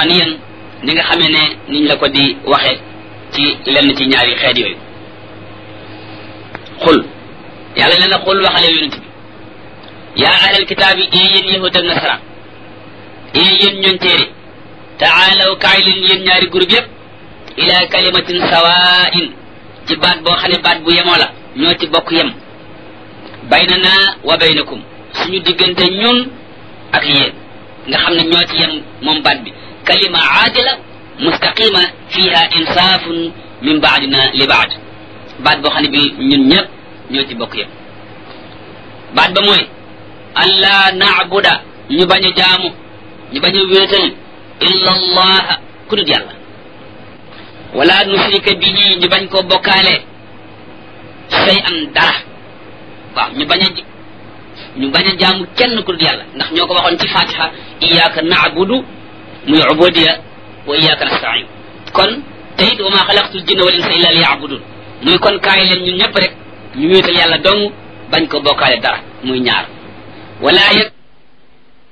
alquraniyan ni nga xamee ne niñ la ko di waxe ci lenn ci ñaari xeet yooyu xul yàlla nee na xul waxale yonent bi yaa ahlal kitaab yi ee yéen yahud ak nasara ee yéen ñoon téere taalaw kaay leen yéen ñaari groupe yépp ila kalimatin sawain ci baat boo xam ne baat bu yemoo la ñoo ci bokk yem baynana wa baynakum suñu diggante ñun ak yéen nga xam ne ñoo ci yem moom baat bi kalima aadila mustaqima fiha insaafun min baadina li baad baat boo xam ne bi ñun ñëpp ñoo ci bokk yem baat ba mooy allah naabuda ñu bañ a jaamu ñu bañ a wéetal illa allah ku dul yàlla wala nusrika bihi ñu bañ koo bokkaale say an dara waaw ñu bañ a ñu bañ a jaamu kenn ku dul yàlla ndax ñoo ko waxoon ci fatiha iyyaka na'budu muy ubudiya wa iyyaka nasta'in kon te it wa ma xalaqtul jinna wal insa illa liya'budun muy kon kaay leen ñun ñëpp rek ñu wéetal yàlla dong bañ ko bokkaale dara muy ñaar wala yag